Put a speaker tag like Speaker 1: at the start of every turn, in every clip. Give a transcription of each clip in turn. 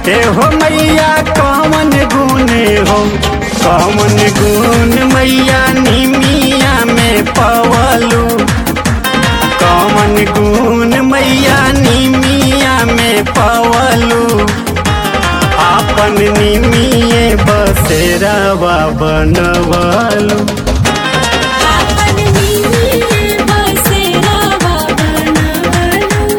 Speaker 1: ए हो मैया कौन गुण हो कौन गुण मैया निमिया में पवलू कौन गुण मैया निमिया में पवलू आपन निमिये बसेरावा बनवलू
Speaker 2: आपन नीमिये बसेरावा बनवलू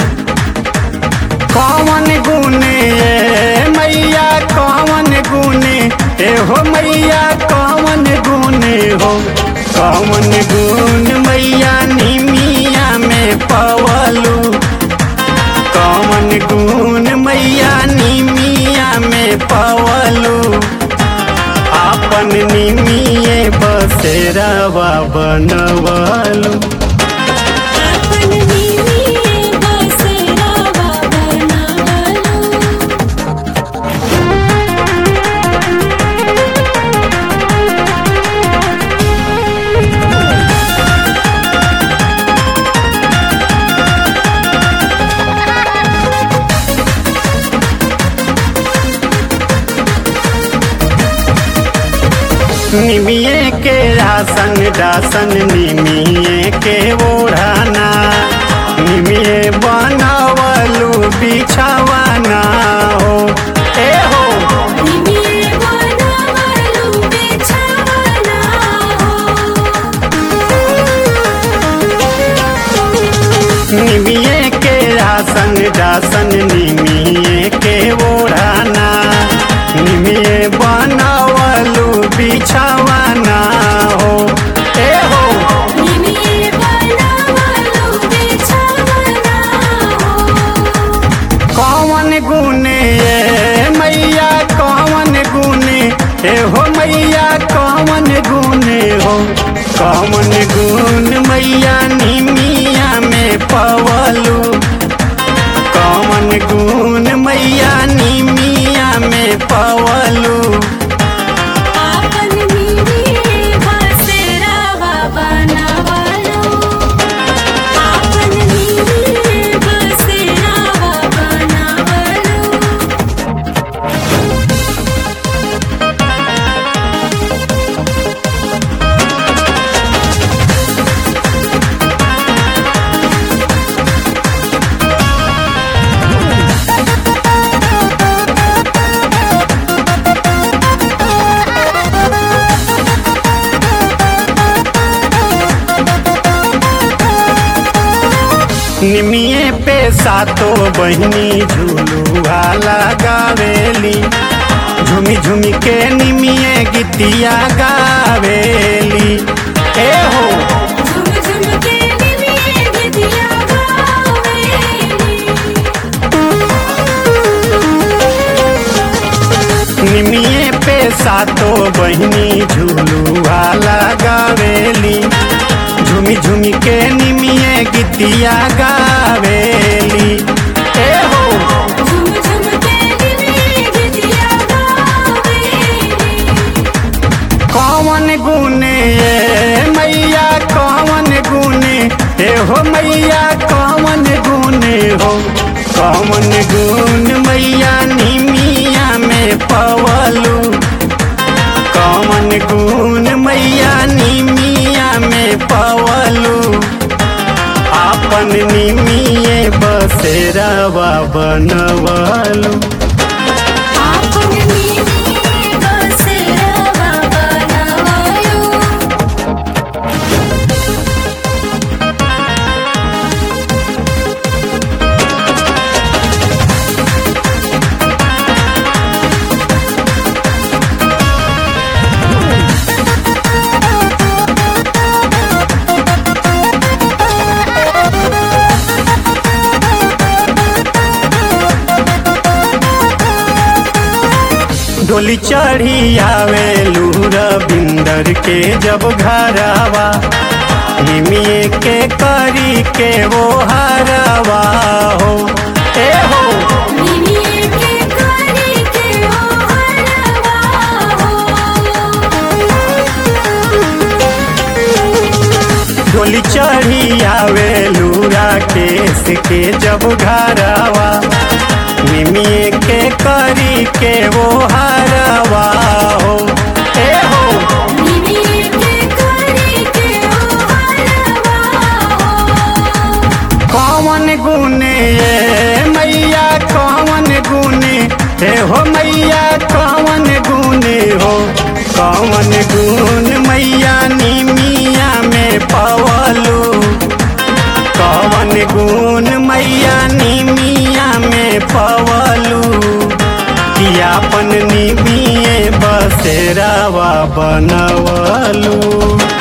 Speaker 1: कौन गुने ए मैया कौन गुने ए हो मैया कौन गुने हो कौन गुण मैया निमिया में पवलू कौन गुण मैया निमिया में पवलू आपन निमिये बसेरावा बनवलू
Speaker 2: आपन नीमिये बसेरावा बनवलू
Speaker 1: निमिये के आसन दासन निमिये के ओढ़ाना निमिये बनवलू बिछावाना हो ए हो
Speaker 2: नीमिये बनवलू बिछावना हो
Speaker 1: निमिये के आसन दासन निमिये के ओढ़ाना निमिये बनवलू बिछावाना हो ए हो
Speaker 2: नीमिये बनवलू बिछावना हो
Speaker 1: कौन गुने ए मैया कौन गुने ए हो मैया कौन गुने हो कौन गुण मैया निमिया में पवलू कौन गुण मैया निमिया में पवलू
Speaker 2: आपन नीमिये बसेरावा बनवलू आपन नीमिये बसेरावा बनवलू
Speaker 1: निमिये पे सातो बहिनी झूलुआ लगावेली झुमी झुमी के निमिये गीतिया गावेली ए हो
Speaker 2: झुम झुम के निमिये गीतिया गावेली
Speaker 1: निमिये पे सातो बहिनी झूलुआ लगावेली झुमी झुमी के निमिये गीतिया गावेली ए हो
Speaker 2: झुम झुम के निमिये गीतिया गावेली
Speaker 1: कौन गुने ए मैया कौन गुने ए हो मैया कौन गुने हो कौन गुण मैया निमिया में पवलू कौन गुण मैया निमिया में पवलू आपन निमिये बसेरावा बनवलू
Speaker 2: आपन नीमिये बसेरावा बनवलू
Speaker 1: डोली चढ़ी आवे लूर बिंदर के जब घरवा निमिये के करी के वो हरवा हो ए हो
Speaker 2: निमिये के करी के ओ हरवा हो
Speaker 1: डोली चढ़ी आवे लूरा केस के जब घरवा निमिये के करी के वो हरवा हो ए हो
Speaker 2: निमिये के करी के ओ हरवा हो
Speaker 1: कौन गुण ये मैया कौन गुण हे हो मैया कौन गुण हो कौन गुण मैया निमिया में पवलू कौन गुण मैया निमिया में पवलू कियापन निमिये बसेरावा बनवलू